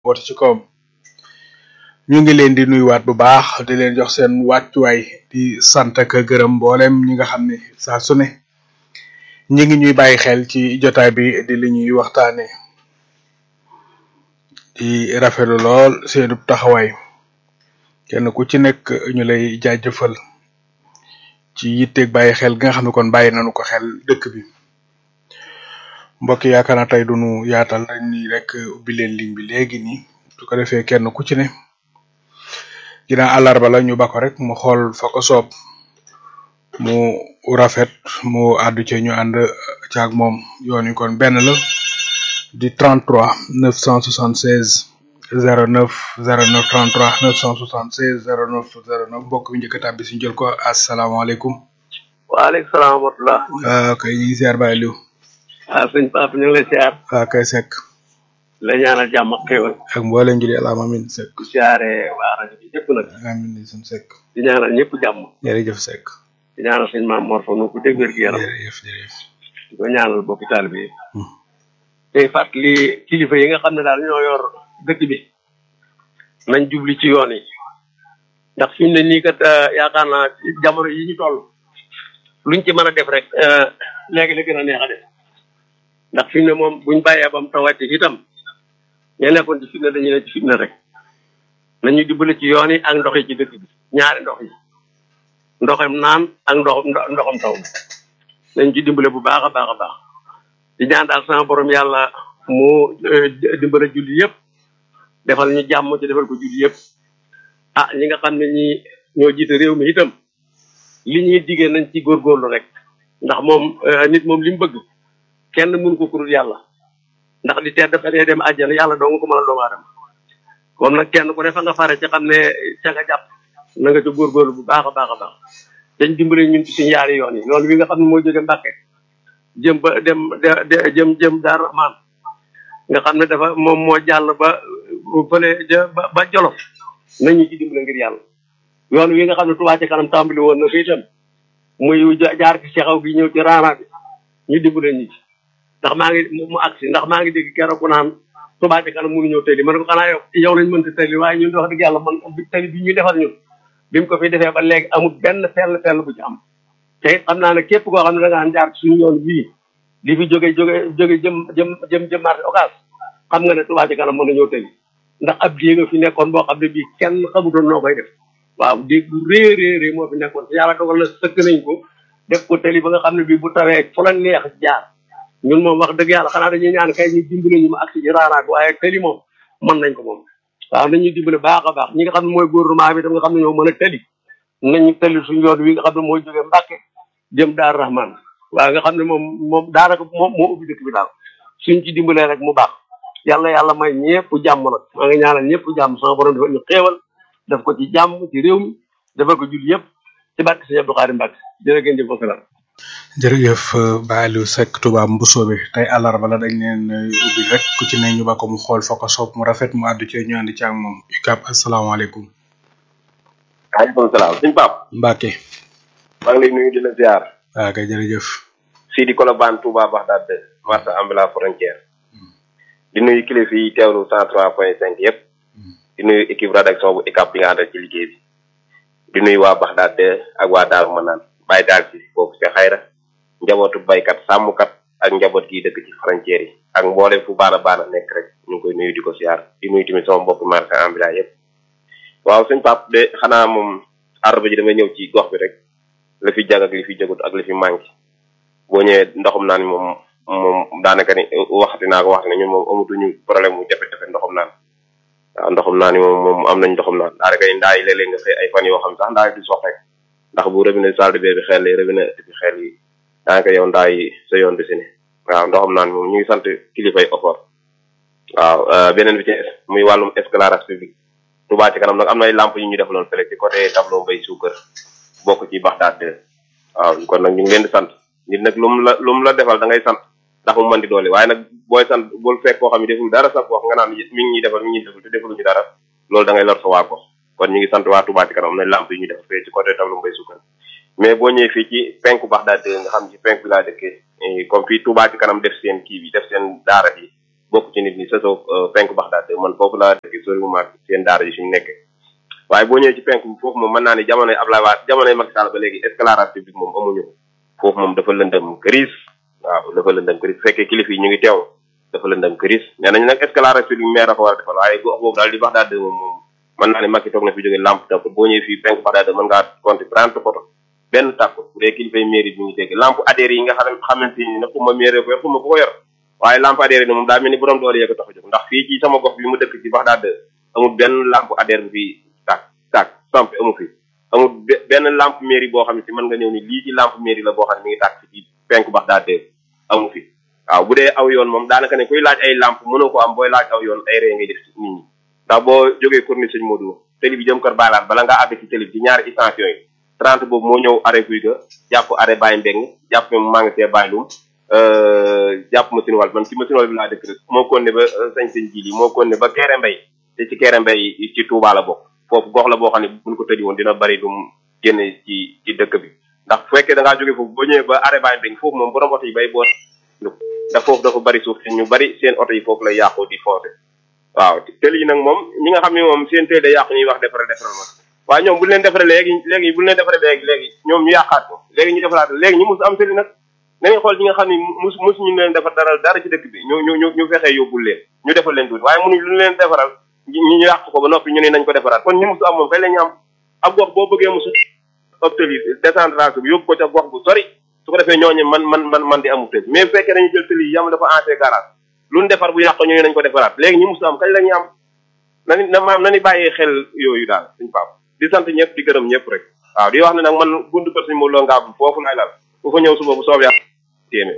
woote ci kawam ñu ngi leen di nuyuwaat bu baax di leen jox seen wàccuwaay di sant ak a gërëm mboolem ñi nga xam ne saa su ne ñi ngi ñuy bàyyi xel ci jotaay bi di li ñuy waxtaane di rafetlu lool seenu taxawaay kenn ku ci nekk ñu lay jaajëfal ci yitteeg bàyyi xel gi nga xam ne kon bàyyi nañu ko xel dëkk bi mbokk yi yaakaar naa tey duñu yaatal dañ ni rek ubbi leen ligne bi léegi nii su ko defee kenn ku ci ne ginnaaw àllarba la ñu ba ko rek mu xool fa ko soob mu rafet mu àddu ci ñu ànd caag moom yoon yi kon benn la di 33 976 09 09 33 976 09 09 mbokk bi njëkk a tàbbi si jël ko asalaamaaleykum. waaleykum salaam wa rahmatulah. waaw kay ñu ngi ziar Baye Liou. waaw sëñ Pape ñu ngi lay ziar. waaw kay Seck. la ñaanal jàmm ak xéwal. ak mboolem julli alaama amin Seck. di ziare waa rajo bi ñëpp nag. amin di suñu Seck. di ñaanal ñëpp jàmm. jërëjëf Seck. di ñaanal sëñ Maam Mor fa nu ko dégg wér gi yaram. jërëjëf jërëjëf. di ko ñaanal bokki taalibe yi. tey fàttali kilifa yi nga xam ne daal ñoo yor dëkk bi. nañ jubli ci yoon yi. ndax fi mu ne nii kat yaakaar naa jamono yi ñu toll. luñ ci mën a def rek léegi la gën a neex a def. ndax fi mu ne moom buñ bàyyee ba mu tawati itam ña nekkoon ci fitna dañuy ne ci fitna rek nañu dimbali ci yoon yi ak ndox yi ci dëkk bi ñaari ndox yi ndoxam naan ak ndox ndoxam taw nañ ci dimbale bu baax a baax a baax di ñaan daal sama borom yàlla mu dimbale julli yëpp defal ñu jàmm ci defal ko julli yëpp ah ñi nga xam ne ñi ñoo jiite réew mi itam li ñuy diggee nañ ci góorgóorlu rek ndax moom nit moom li mu bëgg kenn mënu ko kurul yàlla ndax di tedd ba dee dem àjjana yàlla doo nga ko mën a doomu aadama kon nag kenn ku ne fa nga fare ci xam ne ca nga jàpp na nga ca góorgóorlu bu baax a baax a baax dañ dimbale ñun ci suñu yaari yoon yi yoon wi nga xam ne mooy jóge Mbàkke jëm ba dem de jëm jëm Daaru Rahmaan nga xam ne dafa moom moo jàll ba fële ba ba Jolof nañu ci dimbale ngir yàlla yoon wi nga xam ne Touba ca kanam tàmbali woon na fi itam muy jaar ci sexaw gi ñëw ci raana bi ñu dimbale ñi ci ndax maa ngi mu agsi ndax maa ngi dégg keroog ku naan Touba ca kanam mënu ñëw tëli ma ne ko xanaa yow yow lañ mënta tëli waaye ñun wax dëgg yàlla man tëli bi ñu defal ñun bi mu ko fi defee ba léegi amul benn fell fell bu ci am te it xam naa ne képp koo xam ne da ngaa jaar ci suñu yoon bii di fi jóge jóge jóge jëm jëm jëm jëm marché occas xam nga ne Touba ca kanam mën na ñëw tëli ndax ab dée nga fi nekkoon boo xam ne bii kenn xamutoon noo koy def waaw dégg bu rée rée rée moo fi nekkoon te yàlla dogal na sëkk nañ ko def ko tëli ba nga xam ne bii bu tawee fu la neex jaar ñun moom wax dëgg yàlla xanaa dañuy ñaan kay ñu dimbale ñu ma agsi ci raaraak waaye tëli moom mën nañ ko moom waaw nañuy dimbale baax a baax ñi nga xam ne mooy gouvernement bi tam nga xam ne ñoo mën a tëli nañu tëli suñu yoon wi nga xam ne mooy jógee Mbàkke jëm Daar Rahman waaw nga xam ne moom moom daanaka moom moo ubbi dëkk bi daal suñ ci dimbalee rek mu baax yàlla yàlla may ñëpp jàmm nag maa ngi ñaanal ñëpp jàmm sama borom dafa ñu xéewal def ko ci jàmm ci réew mi defal ko jul yëpp ci barke Sëñ Abdou Khadre Mbacke jërë ngeen jëf wasalaam jërëjëf Baye Aliou Seck Touba Mbusoobe tey àllarba la dañ leen ubbi rek ku ci ne ñu ba ko mu xool fa ko soob mu rafet mu àddu ci ñu ànd ci ak moom UCAB asalaamaaleykum. waaleykum salaam suñu Pape. Mbacke. maa ngi lay nuyu di la ziar. waaw kay jërëjëf. Sidi Kolobane Touba Bagdad marché ambulant frontière. di nuyu kilifa yi teewlu cent trois point cinq yëpp. di nuyu équipe rédaction bu UCAB bi nga àndal ci liggéey bi. di nuyu waa Bagdad ak waa Daaru Manaan bàyyi daal ci foofu ca xayra njabootu baykat sàmmkat ak njaboot gi dëkk ci frontière yi ak mboolem fu baana baana nekk rek ñu ngi koy nuyu di ko siyaar di nuyu tamit sama mbokk marché ambulant yëpp. waaw sëñ Pape de xanaa moom arba ji damay ñëw ci gox bi rek la fi jag ak li fi jagut ak li fi manqué boo ñëwee ndoxum naan moom moom daanaka ni waxati naa ko waxati ne ñun moom amatuñu problème mu jafe-jafe ndoxum naan waaw ndoxum naan moom moom am nañ ndoxum naan daanaka ni ndaa yi léeg-léeg nga xëy ay fan yoo xam sax ndaa yi du sox rek ndax bu robinet salle de bain bi xel yi robinet bi xel yi daanaka yow ndaa yi sa yoon du si ne waaw ndoxum naan moom ñu ngi sant kilifay offort waaw beneen bi ci muy wàllum éclairage public Touba ci kanam nag am na ay lamp yu ñu defaloon fële ci côté tableau mbay suukar bokk ci Baxdaad waaw kon nag ñu ngi leen di sant nit nag lu mu la lu mu la defal da ngay sant ndax mu mën di doole waaye nag booy sant bul fekk koo xam ne deful dara sax wax nga naan mi ngi ñuy defal mi ngi ñuy defal te defaluñu dara loolu da ngay lor sa waa ko kon ñu ngi sant waa Touba ci kanam am na lamp yu ñu defal fee ci côté tableau mbay suukar mais boo ñëwee fii ci penku Baxdaad nga xam ci penku bi laa dëkkee comme fii Touba ci kanam def seen kii bi def seen daara bi bokk ci nit ñi sosoo penku Baxdaad man foofu laa dëkk sori mu maag seen daara ji suñu nekkee waaye boo ñëwee ci penku bi foofu moom mën naa ne jamonoy Abdoulaye Wade jamonoy Macky Sall ba léegi éclairage public moom amuñu ko foofu moom dafa lëndëm këriis waaw dafa lëndëm këriis bu fekkee kilifa yi ñu ngi teew dafa lëndëm këriis nee nañ nag éclairage public maire dafa war a defal waaye gox boobu daal di Baxdaad moom moom mën naa ne Macky toog na fi jógee lampe tàkk boo ñëwee fii penku Baxdaad mën ngaa compter trente photo benn tàkk bu dee kilifa yi mairie bi ñu dégg lampe adhéré yi nga xam xamante ni nag xuma mairie ko yor xuma ku ko yor waaye lampe adhéré ni moom daa mel ni borom doole yee ko tax a jóg ndax fii ci sama gox bi mu dëkk ci Baxdaad amul benn lampe adhéré bu fi tàkk tàkk samp amu fi amul benn lampe mairie boo xam ne si mën nga ñëw ni lii ci lampe mairie la boo xam ne mi ngi tàkk ci penku Baxdaad amu fi waaw bu dee aw yoon moom daanaka ne kuy laaj ay lampe mënoo ko am booy laaj aw yoon ay ree ngay def ci nit ñi ndax boo jógee corniche sëñ Modou télé bi jëm kër Baylaat bala nga àgg ci télé bi ci ñaari extension yi 30 boobu moo ñëw arrêt fuy ga jàpp arrêt Baye Mbeng jàpp maa ngi see Baye Loum jàpp machine wal man ci machine wal bi laa dëkk rek moo kon ne ba sañ sëñ ji li moo kon ne ba Kéré Mbay te ci Kéré Mbay ci Touba la bokk foofu gox la boo xam ne buñ ko tëddi woon dina bari dum génne ci ci dëkk bi ndax bu fekkee da ngaa jógee foofu ba ñëwee ba arrêt Baye Mbeng foofu moom borom oto yi bay boot ndax foofu dafa bari suuf te ñu bari seen oto yi foofu lay yàqoo di foote waaw tël yi nag moom ñi nga xam ne moom seen tël day yàqu ñuy wax defaral defaral ma waaye ñoom bu leen defaree léegi léegi bu leen defaree léegi léegi ñoom ñu yàqaat ko léegi ñu defaraat léegi ñu mus am tëli nag nañu xool ñi nga xam ne mus mus ñu leen defar dara dara ci dëkk bi ñu ñu ñu ñu fexee yóbbul leen ñu defal leen tuuti waaye mënuñ lu leen defaral ñu ñu yàq ko ba noppi ñu ne nañ ko defaraat kon ñu musu am moom kay la ñu am ab gox boo bëggee musu ab tëli décentralisation bi yóbbu ko ca gox bu sori su ko defee ñooñu man man man man di amu tëli mais bu fekkee dañu jël tëli yi yam dafa ancé garage lu ñu defar bu yàq ñu ne nañ ko defaraat léegi ñu musu am kañ la ñu am nani na maam nani bàyyee xel yooyu daal suñ pap di sant ñëpp di gërëm ñëpp rek waaw di wax ne nag man buntu kër suñu mo loo ngaa foofu laay lal ku fa ñëw suba bu soob yàlla téeméer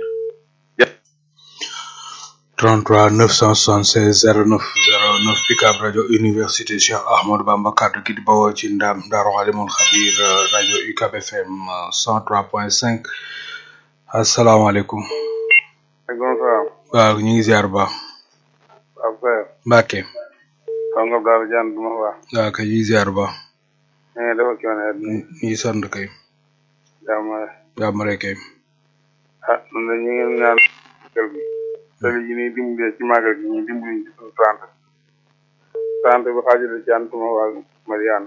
33 976 09 09 Picab rajo université Cheikh Ahmadou Bamba kaddu gi di bawoo ci ndam Daaru Alimul Xabir rajo UCAB FM 103.5 asalaamaaleykum. maaleykum salaam. waaw ñu ngi ziar bu baax. waaw kay. Mbacke. xam nga daal jaan du ma wax. waaw kay ñu ngi ziar bu baax. mais dafa kii woon ñu ngi sant kay. jàmm jàmm rek kay. ah man de ñu ngi ñaan kër gi. tali yi nii dimbalee ci màggal gi ñu dimbali ci suñu trente. trente bi xaajale ci antuma waa Mariana.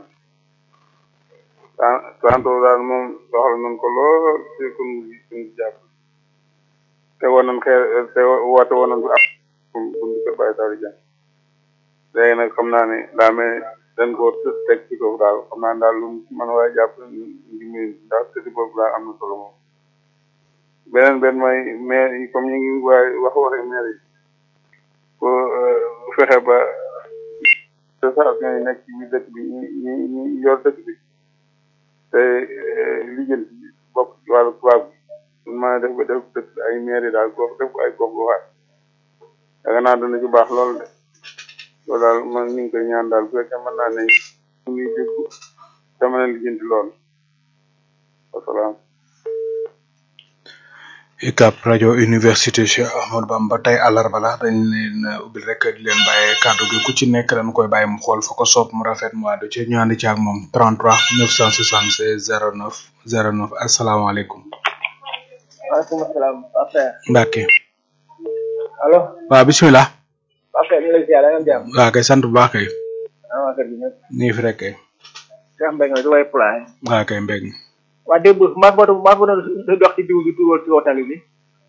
trente daal moom soxla nañ ko lool ci kun suñu jàpp. te woon nañ xeer te woote woon nañ ko ab bundi kër Baye Saliou Diagne. léegi nag xam naa ne daa mel dañ koo teg ci kaw daal xam naa daal lu man waaye jàpp ndimbali ndax tëddi boobu daal am na solo moom beneen benn mooy maire yi comme ñu ngi waaye wax waxe maire yi ko fexe ba station yi nekk ci biir dëkk bi ñi ñi ñi yor dëkk bi te lijjanti bokk ci wàllu tubaab bi suñ mën a def ba def dëkk ay maire yi daal gox def ko ay gox goxaat yaakaar naa dana ci baax loolu de loolu daal man ñu ngi koy ñaan daal bu fekkee mën naa ne ñu ngi dégg dama leen lijjanti lool wasalaam UCAB rajo université Cheikh Ahmadou Bamba tey àllarba la dañ leen ubbil rek di leen bàyyee kàddu gi ku ci nekk dañ koy bàyyi mu xool fa ko soob mu rafet mu àddu ci ñu ànd ci ak moom 33 976 09 09 asalaamaaleykum. waaleykum salaam Pape Mbacke. allo. waaw bisimilah. Pape ñu ngi lay ziar da nga jàmm. waaw kay sant bu baax kay. ah waa kër gi ñëpp. ñu ngi fi rek kay. Cheikh Mbengue la du way pulaay. waaw kay mbég mi. waa démb maa ngi maa ngi doon dox ci diw bi tuural ci wotali bi.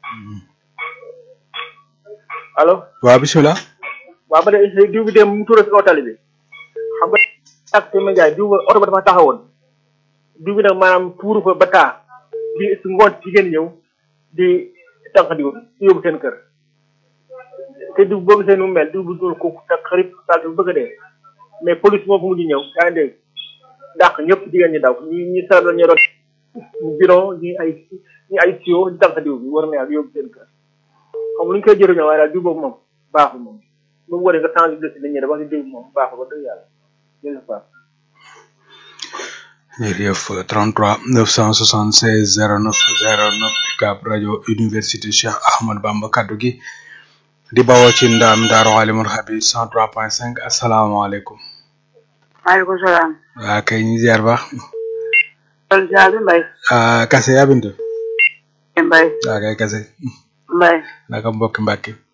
allo. waaw bisimilah. waaw ba de diw bi démb mu tuural ci wotali bi. xam nga ak Sëñ Ndiaye diw ba oto ba dafa taxawoon. diw bi nag maanaam tuuru fa ba taa. di su ngoon ci ngeen ñëw di tànq diw yóbbu seen kër. te diw boo gisee nu mu mel diw bu dul kooku tak xarit salte bu bëgg a dee mais police moo fa mujj ñëw yaa ngi dégg dàq ñëpp jigéen ñi daw ñi ñi sarat la ñu doon bidon ñi ay ñi ay tuyau di tànq diw bi war na yàlla yóbbu seen kër xam lu ñu koy jëriñoo waaye daal diw boobu moom baaxul moom bu mu waree nga changé de si dañuy def wax diw moom baaxul ba dëgg yàlla jërëjëf baax jërëjëf 33 976 09 09 UCAB rajo université Cheikh Ahmadou Bamba kaddu gi di bawoo ci ndaam Daaru Alimul Xabir 103.5 asalaamaaleykum. maaleykum salaam. waa kay ñu ziar baax. kon ziar bi Mbaye. ah Kase yaa bintu. Mbaye. waa kay Kase. Mbaye. naka mbokki Mbacke.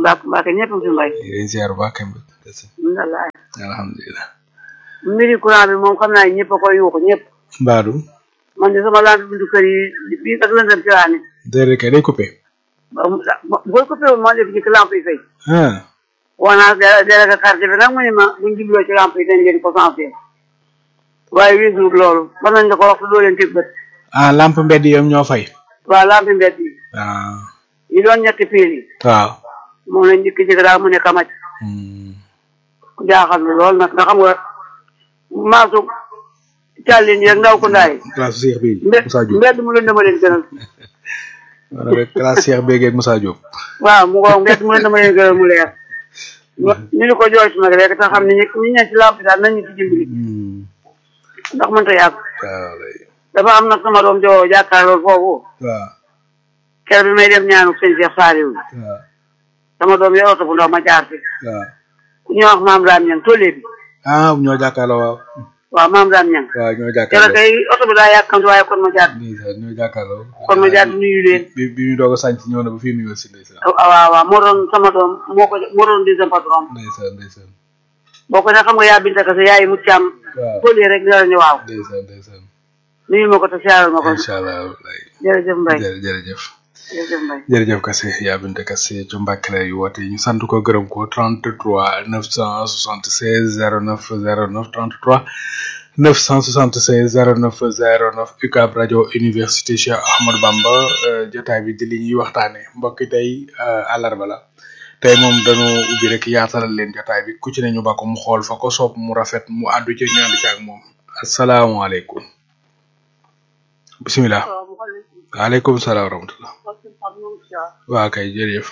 mbaa mbaa ñëpp fi mbay yéen ziar bu baax kemb alhamdulilah alhamdulilah mbiri courant bi moom xam naa ñëpp a koy yuuxu ñëpp mbaadu man de sama lampe bindu kër yi bii ak lëndëm ci laa ne déedéet kay day coupé boo ko féewul moo def ci lampe yi fay ah woo naa délégué quartier bi nag mu ne ma buñ jubloo ci lampe yi dañ leen ko sensé waaye wéesuwut loolu ba nañ la ko wax doo leen teg bët ah lampe mbedd yi ñoo fay waaw lampe mbedd yi ah yi doon ñetti piil yi waaw moom lañ njëkk jëkk daal mu ne kamaj Hmm. jaaxal na lool nag nga xam nga maasu càllin yeeg ndaw ko ndaay classe Cheikh bi mbed Moussa Diop mbedd mu lëndëm a leen gënal maanaam rek classe Cheikh Bégué ak Moussa Diop waaw mu ngoog mbedd mu lëndëm a leen gënal mu leer ñu ni ko jooytu nag rek te xam ne ñi ñi ñe ci lampe daal nañ ñu ci dimbali Hmm. ndax mënta yàgg waaw lay dafa am nag sama doom joo jàkkaarlool foofu waaw kër bi may def ñaanu sëñ Cheikh Saliou waaw sama doom yor oto bu ndaw ma jaar fi waaw ku ñuy wax maam Dame Niang tollee bi ah ñoo jàkkaarloo waaw waaw maam Dame Niang waaw ñoo keroog jàkkaarloo kay oto bi daa yàkkamti waaye kon ma jaar ndeysaan ñoo jàkkaarloo kon ma jaar nuyu leen bi bi ñu doog a sànc ñëw na ba fii nuyoo si ndeysaan ah waaw waaw moo doon sama doom moo ko moo doon deuxième patron ndeysaan ndeysaan boo ko ne xam nga yaa binta kase yaay mu càmm waaw tollee rek dara ñu waaw ndeysaan ndeysaan nuyu ma ko te siyaaral ma ko incha allah lay jërëjëf Mbaye jërë jërëjëf jërëjëf Mbaye jërëjëf Kassé yaa binte Kassé ci Mbàkke lay woote ñu sant ko gërëm ko 33 976 09 09 33 976 09 09 UCAB rajo université Cheikh Ahmadou Bamba euh, jotaay bi di li ñuy waxtaane mbokki tey euh, àllarba la tey moom dañu ubbi rek yaatalal leen jotaay bi ku ci ne ñu ba ko mu xool fa ko soob mu rafet mu àddu ci ñu ànd ci ak moom asalaamaaleykum bisimilah waaleykum salaam wa rahmatullah waa kay jërëjëf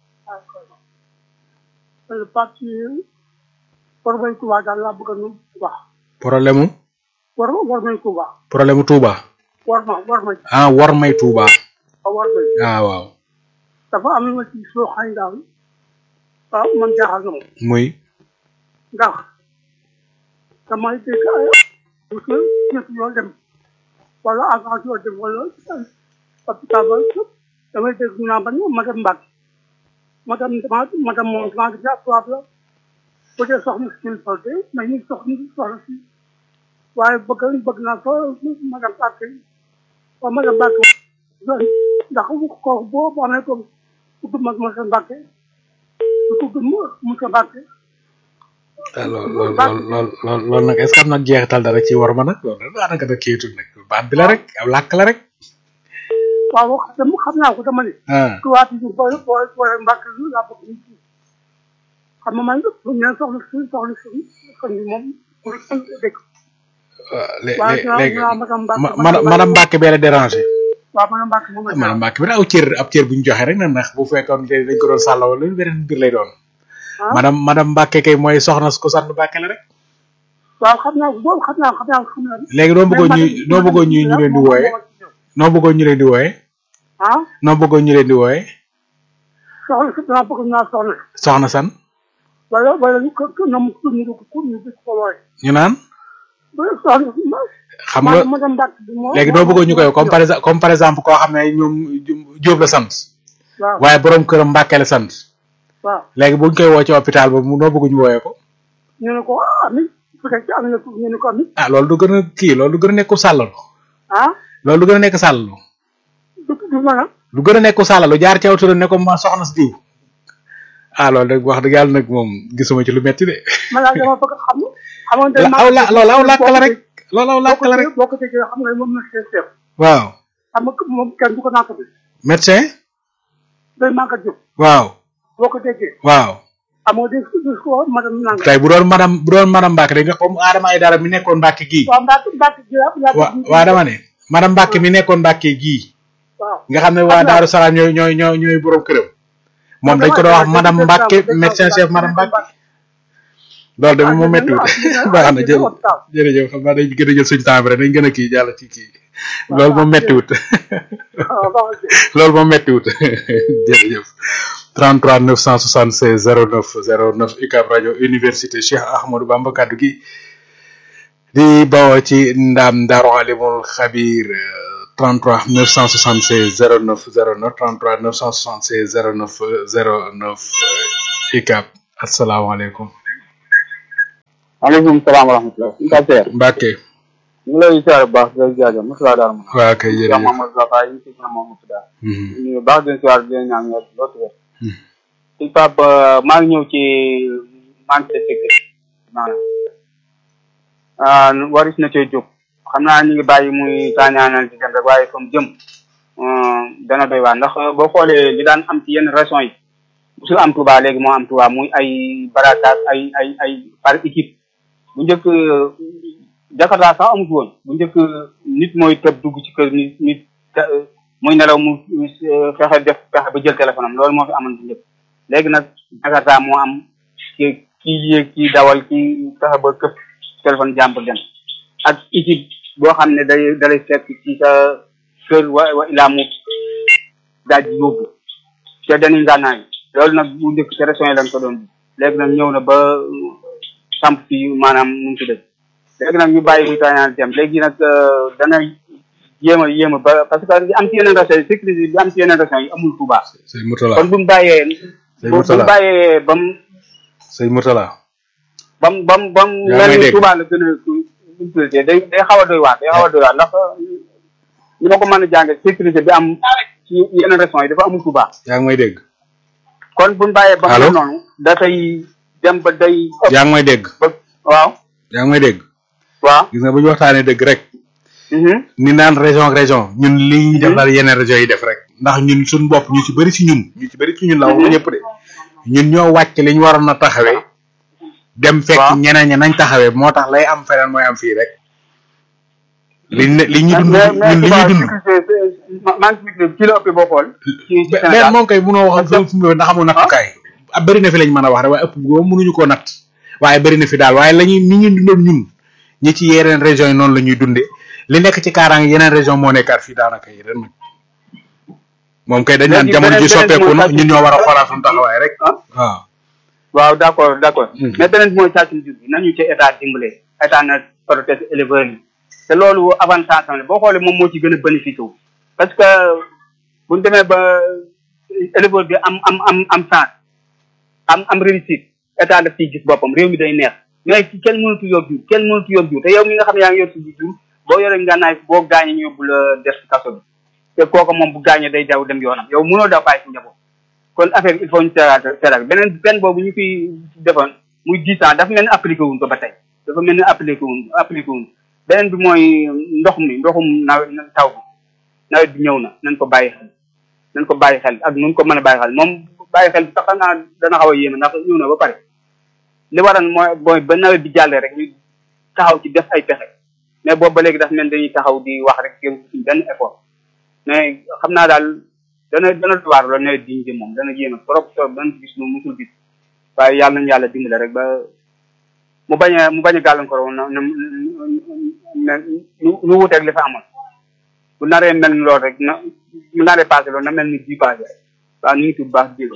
le parti war nañ Touba daal laa bëgg a nu wax problème mu war war nañ Touba problème mu Touba war ma war nañ ah war may Touba war nañ ah waaw dafa am na ci soo xañ daal ah man jaaxal na ma muy ndax damay dégg ay monsieur ñett yoo dem wala agence yoo dem wala hôpital ba damay dégg ñu naan ba madame Mbacke madame dama madame moom dama gis ab tubaab la bu dee soxna si ñu soxla mais ñu soxna soxla si waaye bëgg bëgg naa ko madame Mbacke waaw madame Mbacke ndax kooku boo boo amee ko ku tudd mag monsieur Mbacke ku tudd monsieur Mbacke ah lool lool lool lool lool lool nag est ce que am na jeexital dara ci war ma nag loolu nag daanaka da kiitul nag baat bi la rek aw làkk la rek waaw dama xam naa ko dama ne ah tubaab yi boo boo boo Mbacke lu laa bëgg ñu ci xam nga man bu ñu nee soxla si soxla si kon moom pour dëkk lé- waaye lé- dinaa léegi dinaa madame Mbacke ma ma madame Mbacke bee la dérangé waaw madame Mbacke moom la madame Mbacke bi nag aw cër ab cër bu ñu joxe rek na ndax bu fekkoon te dañ ko doon sàllawal lu beneen mbir lay doon ah madame madame Mbacke kay mooy soxna su ko sant Mbacke la rek waaw xam naa ko boobu xam naa xam naa xam naa léegi noo bëggoon ñuy noo bëggoon ñuy ñu leen di wooye noo bëggoon ñu leen di wooye ah noo bëggoon ñu leen di wooye soxla si dama bëgg naa soxla soxna san wala wala ñu ko ko nam ko ñu ko ko ñu ko wooye ñu naan ba soxla xam nga madame Mbacke bi moo léegi doo bëggoon ñu koy comme par exemple comme par exemple koo xam ne ñoom Jóob la sant waaw waaye borom këram Mbàkke la sant waaw léegi buñ koy woo ci hôpital ba mu noo bëgg ñu wooyee ko ñu ne ko ami su fekkee am na ko ñu ne ko ami ah loolu du gën a kii loolu du gën a nekku sàllalu ah loolu du gën a nekk sàllalu du du mën a lu gën a nekku sàllalu jaar ci aw turam ne ko ma soxna si diw ah loolu nag wax dëgg yàlla nag moom gisuma ci lu metti de ma daal dama bëgg xam xamante la aw la loolu aw làkk la rek loolu aw làkk la rek boo ko déggee xam nga moom na chef chef waaw xam nga moom kenn du ko naata bi médecin day màggat jóg waaw boo ko déggee waaw xam nga dégg dégg ko madame nanga tey bu doon madame bu doon madame Mbacke dañ nga comme Adama ay dara mi nekkoon Mbacke gii waaw Mbacke Mbacke ji la la wa waa dama ne madame Mbacke mi nekkoon Mbacke gii waaw nga xam ne waa Daaru Salaam ñooy ñooy ñooy ñooy borom këram moom dañ ko doon wax madame Mbacke médecin chef madame Mbacke loolu de moom méttiwut baax na jë jërëjëf xam naa dañ gën a jël suñu temps bi rek dañ gën a kii jàll ci kii loolu moom méttiwut loolu moom méttiwut jërëjëf 33 976 09 09 UCAB rajo université Cheikh Ahmadou Bamba kaddu gi di bawoo ci ndaam Daaru Alimul Xabir 33 976 09 09 33 976 09 09 ICAP asalaamaaleykum. maaleykum salaam wa rahmatulah. Ndiaye. Mbacke. ñu ngi lay ziare bu baax di la jaajëf Moussa Daara ma. waa kay jërëjëf Cheikh Mamadou Zafa yi ci Cheikh Mamadou Daara. ñu baax di leen ziare di leen ñaan nga loolu wér. ci Pape maa ngi ñëw ci manque de sécurité maanaam waris na cee jóg xam naa ñu ngi bàyyi muy taañaanal di dem rek waaye comme jëm dana doy waar ndax boo xoolee li daan am ci yenn régions yi musul am Touba léegi moo am Touba muy ay baratas ay ay ay par équipe bu njëkk Jakarta sax amut woon bu njëkk nit mooy tëb dugg ci kër nit nit muy nelaw mu fexe def fexe ba jël téléphone am loolu moo fi amoon bu njëkk léegi nag Jakarta moo am ki kii yéeg kii dawal kii fexe ba këpp téléphone jàmbur dem ak équipe boo xam ne day dalay fekk ci sa kër wa wa ilaa mu daaj yóbbu te dañuy ngànnaay loolu nag bu njëkk ci régions yi lañ ko doon léegi nag ñëw na ba samp fii maanaam nu mu tuddee léegi nag ñu bàyyi muy taañaan dem léegi nag dana yéem a yéem a ba parce que li am ci yeneen régions yi sécurité bi am ci yeneen régions yi amul Touba sëñ Moutala kon bu mu bàyyee sëñ bu Moutala mu bàyyee ba mu sëñ Moutala ba mu ba mu ba mu Yaa ngi may mel ni dégg. Touba la gën a sécurité day day xaw a doy waar day xaw a doy waar ndax li ma ko mën a jànge sécurité bi am ci yeneen régions yi dafa amul Touba yaa ngi may dégg kon bu ñu bàyyee ba mu Allô? mel noonu dafay dem ba day ëpp yaa ngi may dégg ba waaw yaa ngi may dégg waaw gis nga bu ñu waxtaanee dëgg rek mhm ni naan région ak région ñun li ñuy def daal yeneen région yi def rek ndax ñun suñu bopp ñu ci bëri ci ñun ñu ci bëri ci ñun la waxuma ñëpp de ñun ñoo wàcc li ñu waroon a taxawee dem fekk Waaw. ñeneen ñi nañ taxawee moo tax lay am feneen mooy am fii rek li ne li ñu dund mais mais ñun li Touba ñu dund sécurité ma- maa ngi sécurité ci la ëppee boo xool ci ci benn Sénégal moom kay munoo wax ak fu mu ndax amul nattukaay ah bëri na fi lañ mën a wax rek waaye ëpp boobu mënuñu koo natt waaye bëri na fi daal waaye la ñuy ni ñu dundoon ñun ñi ci yeneen région yi noonu la ñuy dundee li nekk ci kaaraange yeneen région moo nekkaat fii daanaka yi ren nag moom kay dañ naan Léegi jamono ji beneen- beneen soppeeku mooy na sàcc- ñun ñoo war a xoolaat suñu taxawaay rek ah waaw waaw d' accord d' accord Mhm. mais beneen bi mooy càccum jur gi nañu ci état dimbale état na protéger éleveurs yi te loolu avantage am la boo xoolee moom moo ci gën a bénéficié wu parce que bu ñu demee ba éleveur bi am am am am chance am am réussite état daf ciy gis boppam réew mi day neex mais ci kenn mënatu yor jur kenn mënatu yor jur te yow mi nga xam ne yaa ngi yor si jur boo yoree ngànnaay boo gaañee ñu yóbbu la def si kaso bi te kooku moom bu gaañee day daw dem yoonam yow mënoo daw bàyyi si njaboot kon affaire bi il faut ñu seeraat seeraat beneen benn boobu ñu fi defoon muy dix ans dafa mel ni appliqué wuñ ko ba tey dafa mel ni appliqué wuñ appliqué wuñ beneen bi mooy ndox mi ndoxum nawet taw bi nawet bi ñëw na nañ ko bàyyi xel nañ ko bàyyi xel ak nuñ ko mën a bàyyi xel moom bàyyi xel sax xam naa dana xaw a yéeme ndax ñëw na ba pare li waral mooy mooy ba nawet bi jàllee rek ñu taxaw ci def ay pexe mais boobu ba léegi dafa mel dañuy taxaw di wax rek jëm ci benn effort mais xam naa daal dana dana waar la nawet bi ñu jëm moom dana yéeme trop trop dana gis lu musul gis waaye yàlla nañu yàlla dimbale rek ba mu bañ a mu bañ a gàllankoor woon na na na nu nu wuteeg li fa amoon bu naree mel ni loolu rek na mu naree passé loolu na mel ni bii passé rek waaw ñu ngi tudd baax jéego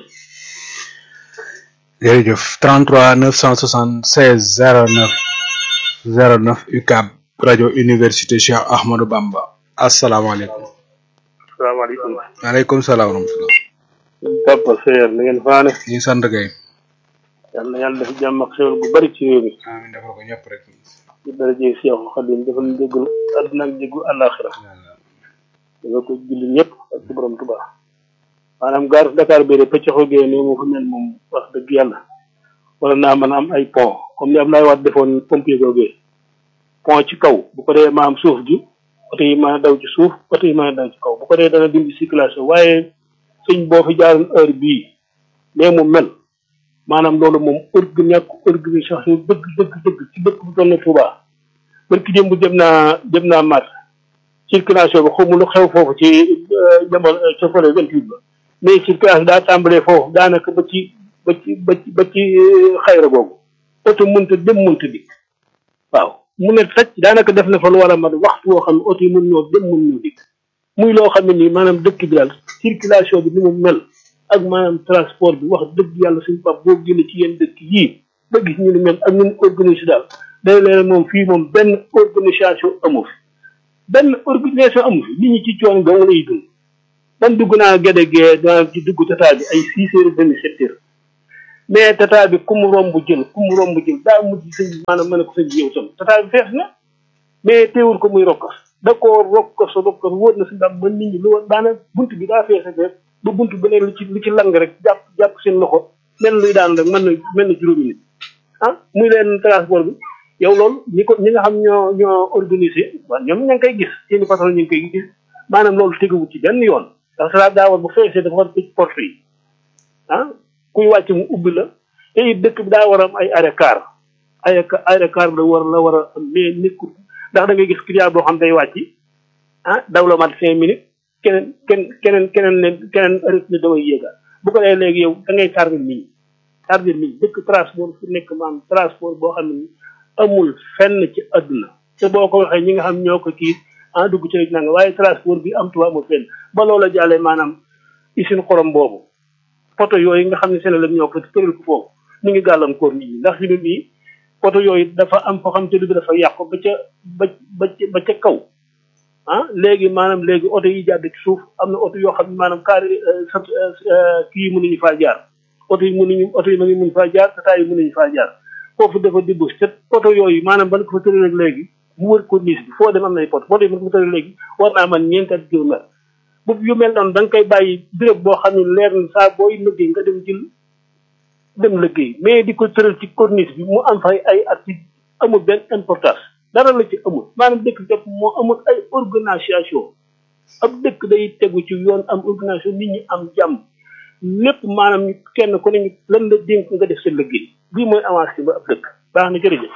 jërëjëf 33 976 09 09 UCAB rajo université Cheikh Ahmadou Bamba asalaamaaleykum salaamaaleykum. waaleykum salaam wa rahmatulah Papa Seyer na ngeen faane. ñu ngi sant kay yal na yàlla def jàmm ak xéwal bu bari ci réew mi. amiin defal ko ñëpp rek ci daraje Cheikh Khadim defal ñu déglu àdduna ak déglu àllaaxira. dafa ko julli ñëpp ak ci borom Tuubaa. maanaam gaaru Dakar bi de pëccaxoo gee nii moo fa mel moom wax dëgg yàlla. wala naa mën a am ay pont comme ni Abdoulaye Wade defoon pompier googee pont ci kaw bu ko dee maam suuf gi oto yi mën a daw ci suuf oto yi mën a daw ci kaw bu ko dee dana dindi circulation waaye sëñ boo fi jaaroon heure bii mais mu mel maanaam loolu moom org ñàkk organisation dëgg dëgg dëgg ci dëkk bu toll na Touba barki démb jëm naa jëm naa mat circulation bi xaw ma lu xew foofu ci jamono ca fële vingt huit ba mais circulation daa tàmbalee foofu daanaka ba ci ba ci ba ci ba ci xayra boobu oto mënta dem mënta dikk waaw mu ne tacc daanaka def na fa lu war a mat waxtu woo xam ne oto yi mën ñoo dem mën ñoo dikk muy loo xam ne nii maanaam dëkk bi daal circulation bi ni mu mel ak maanaam transport bi wax dëgg yàlla suñu pap boo génne ci yenn dëkk yii ba gis ñu ni mel ak ñu organisé daal day leen moom fii moom benn organisation amu fi benn organisation amul fi nit ñi ci coon dong lay dund man dugg naa géde gee daa ci dugg tata bi ay six heures demi sept heures mais tata bi ku mu romb jël ku mu romb jël daa mujj sëñ bi maanaam mën a ko sëñ bi yow tam tata bi fees na mais teewul ko muy rokkas da koo rokkas rokkas wóor na si daam mën nit ñi lu woon daana bunt bi daa fees ak ba bunt bu ne lu ci lu ci lang rek jàpp jàpp seen loxo mel luy daan rek mën na mel na juróomi nit ah muy leen transport bi yow loolu ñi ko ñi nga xam ñoo ñoo organisé waaw ñoom ña ngi koy gis seeni patron ñu ngi koy gis maanaam loolu teguwul ci benn yoon ndax sa daa war bu feesee dafa war tëj porte yi ah kuy wàcc mu ubbi la te it dëkk bi daa war a am ay arrêt car ay arrêt car la war la war a am mais nekkul ndax da ngay gis client boo xam day wàcc ah daw la mat cinq minutes keneen keneen keneen keneen ne keneen arrêté ne damay yéega bu ko dee léegi yow da ngay tardé nit ñi tardé nit ñi dëkk transport fu nekk maanaam transport boo xam ne amul fenn ci àdduna te boo ko waxee ñi nga xam ñoo ko kii ah dugg ci rek nanga waaye transport bi am tuba amul fenn ba loola jàllee maanaam usine xorom boobu poto yooyu nga xam ne Sénégal ñoo ko tëral ko foofu ñu ngi gàllankoor nit ñi ndax fi mu nii poto yooyu dafa am foo xam te bi dafa yàqu ba ca ba ba ba ca kaw ah léegi maanaam léegi oto yi jàdd ci suuf am na oto yoo xam ne maanaam kaari sa kii yi mënuñu faa jaar oto yi mënuñu oto yi mënuñu faa jaar tata yi mënuñu faa jaar foofu dafa dibbu te poto yooyu maanaam ban ko fa tëral rek léegi mu wër ko niis bi foo dem am nay poto poto yi mën ko fa tëral léegi war naa man ñeenti at kilomètre bu yu mel noonu da nga koy bàyyi béréb boo xam ne leer na saa booy liggéey nga dem jël dem liggéey mais di ko tëral ci corniche bi mu am fay ay at ci amul benn importance dara la ci amul maanaam dëkk bépp moo amul ay organisation ab dëkk day tegu ci yoon am organisation nit ñi am jàmm lépp maanaam ñu kenn ku ne ñu lan la dénk nga def sa liggéey bii mooy avancé ba ab dëkk baax na jërëjëf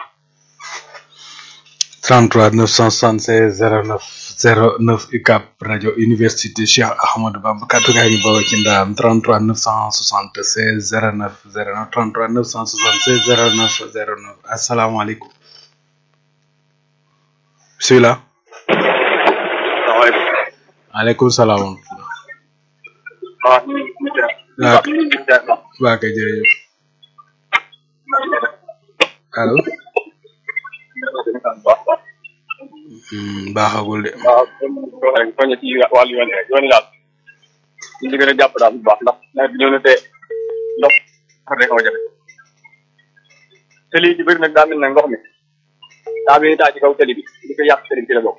33 976 09 09 UCAP rajo université Cheikh Ahmadou Bamba kaddu gaa ñu bawoo ci ndaam 33 976 09 09 33 976 09 09 asalaamaaleykum bisimilah. salaamaaleykum. maaleykum salaam. waaw. waaw waa kay jërëjëf. allo. baaxagul de. waaw comme rek soññe ci wàllu yoon yi rek yoon yi daal ñu ngi gën a jàpp daal bu baax ndax nawet bi ñëw na te ndox xar rek a jafe te lii ci bëri nag daa mel ne ndox mi daa bi taa ci kaw tali bi di ko yàq tali bi ci la bokk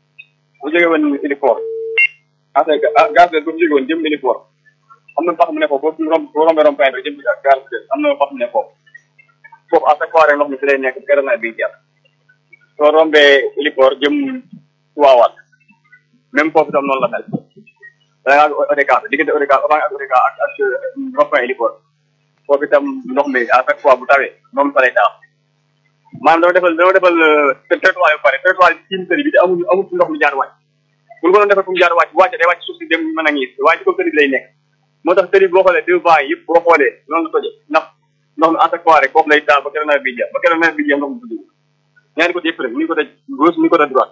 bu jógee woon Ilifort en fait gaz bu jógee woon jëm Ilifort am na pax mu ne foofu boo romb boo rombee romb point bi jëm gaz am na pax mu ne foofu foofu à chaque fois rek ndox mi fi lay nekk gërëm nawet bi jeex soo rombee Ilifort jëm Waawal même foofu tam noonu la mel da ngaa ODCAV diggante ODCAV avant ak ODCAV ak ak rond-point Ilifort foofu itam ndox mi à chaque fois bu tawee noonu fa lay taa maanaam dama defal dama defal trottoir yu pare trottoir yi ci tëri bi te amuñu amul ndox mi jaar wàcc bu ñu ko doon defal fu mu jaar wàcc bu wàccee day wàcc suuf si dem mën a ngiis waaye ci kaw tëri bi lay nekk moo tax tëri bi boo xoolee deux vents yëpp boo xoolee noonu la toje ndax ndox mi à chaque fois rek foofu lay taa ba keroog nawet bi jeex ba keroog nawet bi jeex ndox mi dugg ñaari côté yëpp rek ni côté gauche ni côté droite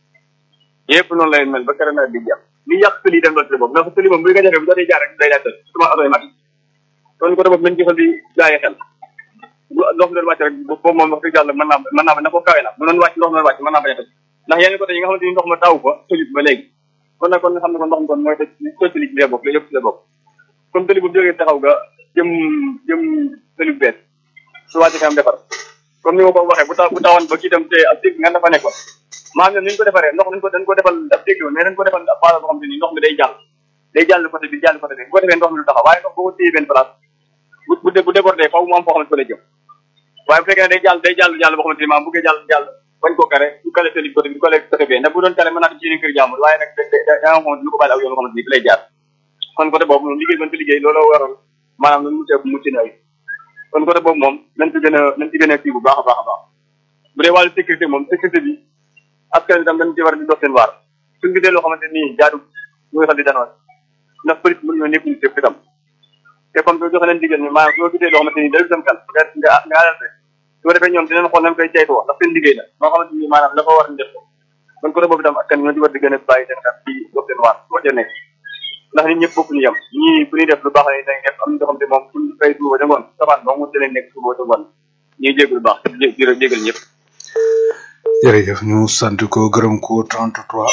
yëpp noonu lay mel ba keroog nawet bi jeex li yàq tëli dem loolu tëli boobu ndax tëli moom bu nga jafe bu dootee jaar rek day daal tël surtout oto yi mag kon côté boobu nañ jëfal di bàyyi xel bu ndox mi doon wàcc rek boobu moom wax dëgg yàlla mën naa mën naa ba na ko kawe na bu doon wàcc ndox mi doon wàcc mën naa bañ a tëj ndax yeneen côté yi nga xamante ni ndox ma taw fa tëjut ba léegi kon nag kon nga xam ne kon ndox mi kon mooy tëj tëj tëli ci lee bokk la yëpp ci la bokk comme tëli bu jógee taxaw ga jëm jëm tëli bu bees su wàcc kanam defar comme ni ma ko waxee bu taw bu tawoon ba kii dem te ab dégg nga dafa nekkoon maanaam ñoom ni ñu ko defaree ndox dañ ko dañ ko defal ab dégg mais dañ ko defal ab base boo xam ne nii ndox mi day jàll day jàll côté bi jàll côté bi bu ko defee ndox mi du taxaw waaye ndox boo ko téye benn place bu bu bu débordé faw mu am foo xamante ko lay jëm waaye bu fekkee ne day jàll day jàll jàll boo xamante ni maanaam bu bëggee jàll jàll bañ koo kare du kale tëli côté bi du kale côté bi ndax bu doon kale mën naa dem ci yeneen kër jàmbur waaye nag da da nga xamante lu ko bàyyi aw yoon xamante ni fi lay jaar kon côté boobu moom liggéey mën fi liggéey loolu waral maanaam lu mucc mucc na ay kon côté boobu moom nañ ci gën a nañ ci gën a kii bu baax a baax a baax bu dee wàllu sécurité moom sécurité bi askan bi tam dañ ci war di dox seen waar suñ gisee loo xamante ni jaadu ñu ngi xam di danoon ndax police mën ñoo nekkuñu sépp itam te comme que joxe leen digal ni maanaam soo gisee loo xamante ni dalul sam kan nga nga nga alerte su ko defee ñoom dinañ xool nañ koy ceytoo ndax seen liggéey la moo xamante ni maanaam la ko war ñu def ko kon côté boobu itam askan ñoo ci war di gën a bàyyi seen xel ci dox seen waar boo ca nekk ndax nit ñëpp bokkuñu yem ñii bu ñuy def lu baax la dañ def am na ñoo xam ne moom fu ñu fay suba jangoon sabaan ba mu leen nekk suba jangoon ñuy jégalu baax jé jégal ñëpp jërëjëf ñu sant ko gërëm ko 33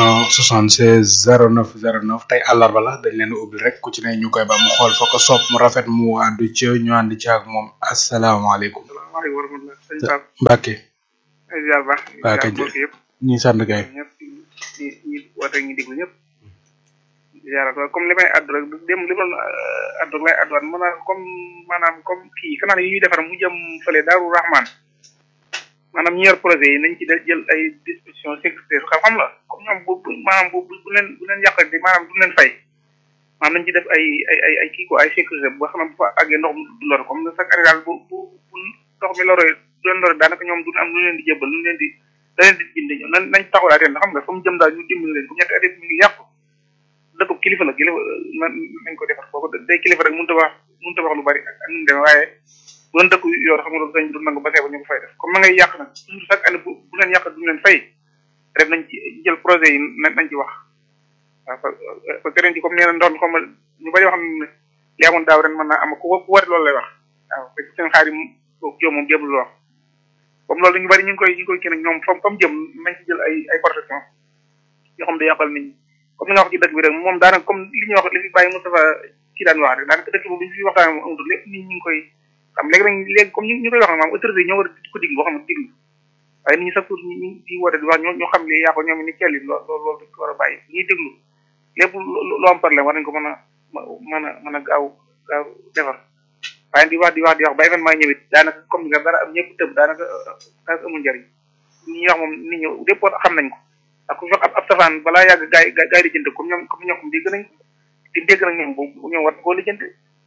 976 09 09 tey àllarba la dañ leen ubbi rek ku ci ne ñu koy ba mu xool fa ko sopp mu rafet mu àddu ci ñu ànd ci ak moom asalaamaaleykum. salaamaaleykum wa rahmatulah. sëñ Pape. Mbacke. ay ziar baax. Mbacke ziar mbokk yëpp. ñi sant kay. ñëpp ñi ñi woote ñi déglu ñëpp. ziarat waaye comme li may addu rek dem li doon addu lay adduwaat maanaam comme maanaam comme kii canal yi ñuy defar mu jëm fële Daaru Rahman maanaam ñi yor projet yi nañ ci de- jël ay dispositions sécuritaires xam xam la comme ñoom bu bu maanaam bu bu bu leen bu leen yàqal di maanaam du leen fay maanaam nañ ci def ay ay ay ay kii quoi ay sécurité bu xam ne bu fa àggee ndox mi du lor comme chaque année daal bu bu bu ndox mi loree du leen loree daanaka ñoom du am lu leen di jébbal lu leen di da leen di bind ñoom nañ nañ taxawalaat ren xam nga fa mu jëm daal ñu dimbali leen bu ñetti at mi ngi yàqu dëkk kilifa la kilifa man nañ ko defar foofu day kilifa rek mënut a wax mënut a wax lu bari ak ak nu mu demee waaye bu doon dëkk yor xam nga loolu sañ du nangu ba seeba ñu ko fay def comme ma ngay yàq nag toujours chaque année bu bu leen yàq du leen fay rek nañ ci jël projet yi nañ nañ ci wax waaw parce que ren ci comme nee na ndox mi comme ñu bari wax ne li amoon daaw ren mën naa am ku ku wari loolu lay wax waaw fekk seen xaar yi yow moom jébul wax comme loolu ñu bari ñu ngi koy ñu ngi koy kii nag ñoom fam fam jëm nañ ci jël ay ay protection yoo xam ne yàqal nit ñi comme li nga wax ci dëkk bi rek moom daanaka comme li ñuy wax li fi bàyyi Moustapha kii daan wax rek daanaka dëkk boobu li ñu fi waxtaan moom amatul lépp nit ñi ngi koy xam léegi nag léegi comme ñu ñu koy wax nag maam autorité yi ñoo war a ko diglu boo xam ne diglu waaye nit ñi sax pour ñu di woote di wax ñoo ñoo xam li yàqu ñoom ni kelli lool loolu loolu dañ ko war a bàyyi ñuy déglu lépp lu am problème war nañ ko mën a mën a mën a gaaw gaaw defar waaye di wax di wax di wax ba événement ñëwit daanaka comme ni nga dara am ñëpp tëb daanaka daanaka amul njëriñ ñi wax moom nit ñi lépp xam nañ ko ak ku fekk ab ab safaan balaa yàgg gaay gaay di jënd comme ñoom comme ñoom dégg nañ di dégg nañ ñoom boobu ñoom war koo lijjanti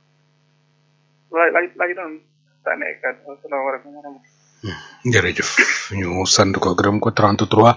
laaj laaj laaj doon sànni ay kàddu asalaamaaleykum wa rahmatulah. jërëjëf ñu sant ko gërëm ko 33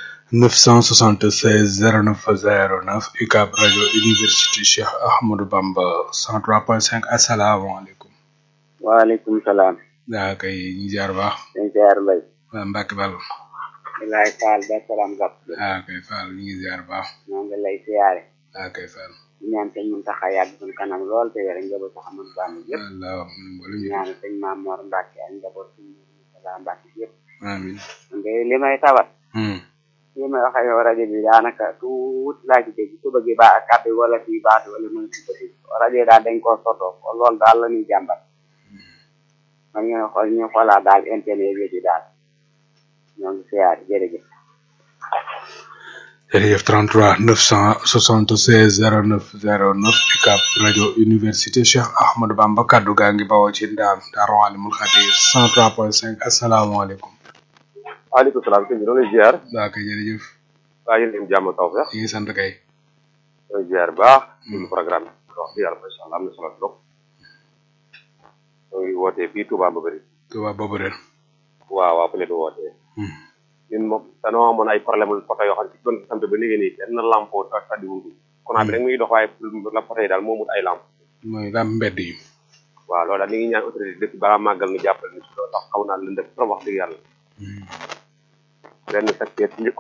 976 09 09 UCAB rajo université Cheikh Ahmadou Bamba 103.5 asalaamaaleykum. waaleykum salaam. daa kay ñu jaar baax. dañ ziar mbay. waa Mbacke Bal. Ilaay Fall ba salaam gàpp. daa kay Fall ñu ngi ziar baax. ñoo ngi lay siyaare. daa kay Fall. di ñaan sëñ Muntaxa yàgg suñu kanam lool te yore njaboot sax amoon bàmm yëpp. Allah mboolem di ñaan sëñ Maam Mor Mbacke ak njaboot suñu Murtala Mbacke yëpp. amiin. man de li may tawat. li may wax ak yow rajo bi daanaka tuut laa ci dégg suba gi ba kàddu wala fii baatu wala mën si bëti rajo yi daal dañ koo sotoo loolu daal la ñuy jàmbat man ñu xool ñu xoolaat daal internet bi daal ñoo ngi siyaare jërëjëf jërëjëf 33 976 09 09 UCAB rajo université Cheikh Ahmadou Bamba kaddu gaa ngi bawoo ci ndaam Daaru Alimul Xabiir 103.5 asalaamaaleykum. waaleykum salaam sëñ bi noonu lay ziar. daa kay jërëjëf. waa yéen leen jàmm taw feex. ñu ngi sant kay. ñooy ziar baax. suñu programme bi wax dëgg yàlla macha allah am na solo trop. ñooy wootee fii Touba Mbabari. Touba Mbabari. waaw waaw fu ne du wootee. ñun moom dañoo amoon ay problème lu poto yoo xam ne ci doon sant ba léegi nii kenn lampo ta taddi wuñu courant bi rek muy dox waaye la poto yi daal moo mut ay lamp mooy lamp mbedd yi. waaw loolu daal ñu ngi ñaan autorité depuis balaa màggal ñu jàppale ni si loolu tax xaw naa lëndëm trop wax dëgg yàlla benn secteur